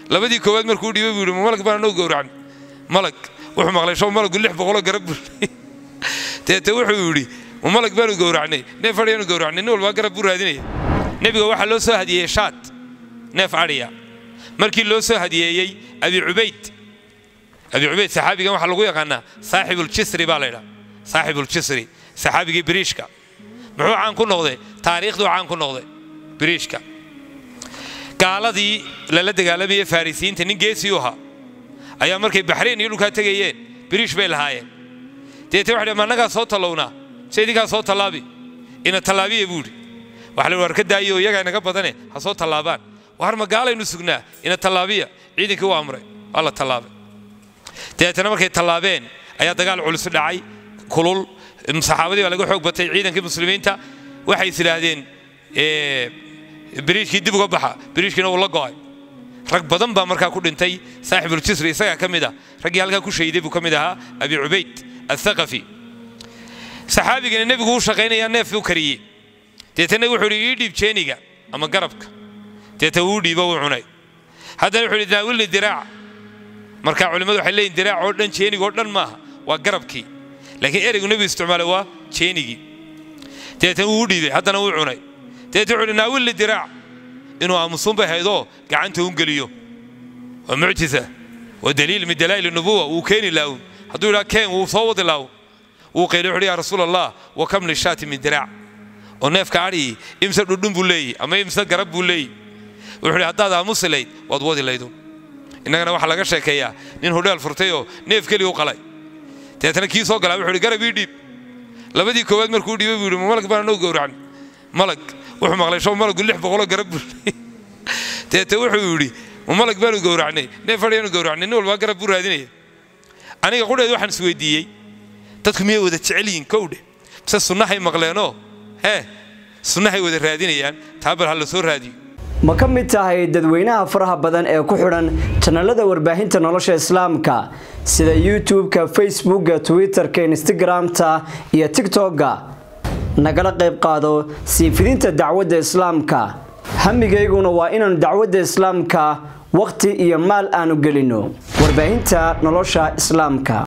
labadii koowaad markuu dhiibay buu yidhi malag baan anoo gowracnay malag wuxuu maqlay show malagu lix boqoloo garab buu deete wuxuu yidhi ma malag baanu gowracnay neef adhiyaanu gowracnay nin walbaa garab buu raadinaya nebiga waxaa loo soo hadiyeeyey shaad neef adhiya markii loo soo hadiyeeyey abi cubayd abi cubayd saxaabigan waxaa lagu yaqaanaa saaxibuljisri baa laydhaa saaxibuljisri saxaabigii biriishka muxuu caan ku noqday taariikhduu caan ku noqday biriishka gaaladii lala dagaalamayay farisiyiinta nin geesii u ahaa ayaa markay baxrayn iyo dhulkaa tegayeen biriish bay lahaayeen deete waxa dhi ma annagaa soo tallownaa se idinkaa soo tallaabi ina tallaabiya buudhi waxa la war ka daayo iyagaa inaga badane ha soo tallaabaan war ma gaalaynu sugnaa ina tallaabiya ciidankii u amray waa la tallaabay dabeetana markay tallaabeen ayaa dagaal culus dhacay kulul saxaabadii baa laga xoog batay ciidankii muslimiinta waxay is idhaahdeen biriishkii dib uga baxa biriishkiina wuu la go'ay rag badan baa markaa ku dhintay saaxibuljisri isagaa ka mid ah raggii halkaa ku shahiday buu ka mid ahaa abi cubayd athaqafi saxaabigana nebigu u shaqaynayaa neef u kariyey deetana wuxuu idhi ii dhiib jeeniga ama garabka deeta wuu dhiibo wuu cunay haddana wuxuu idhi naawilni diraac marka culimmadu waxay leeyihin diraac oo dhan jeenigoo dhan maaha waa garabkii laakiin ereygu nebigu isticmaalay waa jeenigii deetana wuu dhiibay haddana wuu cunay deeta wuxuu idhi naawilni diraac inuu aamusuun bay haydoo gacanta un geliyo waa mucjisa waa daliil min dalaa'il nubuwa wuu keeni laawun hadduu yidhaa keen wuu soo wadi laawun wuu qayli wuxuu yaa rasuul allah wa kam lishaati min diraac oo neefka adhii imse dhudhun buu leeyahy ama imse garab buu leeyahy wuxuu idhi haddaad aamusi layd waad wadi laydun innagana waxaa laga sheekeeyaa nin hodheel furtayoo neef keliya u qalay deetana kii soo galaa wuxuu idhi garab ii dhiib labadii koowaad markuu dhiibay buu yidhi ma malag baan anoo gowracnay malag wuxuu maqlay show malagu lix boqoloo garab buu deete wuxuu yidhi ma malag baanu gowracnay neef adhiyaanu gowracnay nin walbaa garab buu raadinaya aniga qudheed waxaan isweydiiyey dadku miyay wada jecel yihiin kowdhe mise sunnahay maqleenoo hee sunnahay wada raadinayaan taa bal ha la soo raadiyo ma ka mid tahay dadweynaha faraha badan ee ku xidhan janalada warbaahinta nolosha islaamka sida youtube-ka facebookga twitter-ka instagram-ta iyo tigtokga nagala qayb qaado sii fidinta dacwadda islaamka hamigayguna waa inaanu dacwadda islaamka wakhti iyo maal aanu gelino warbaahinta nolosha islaamka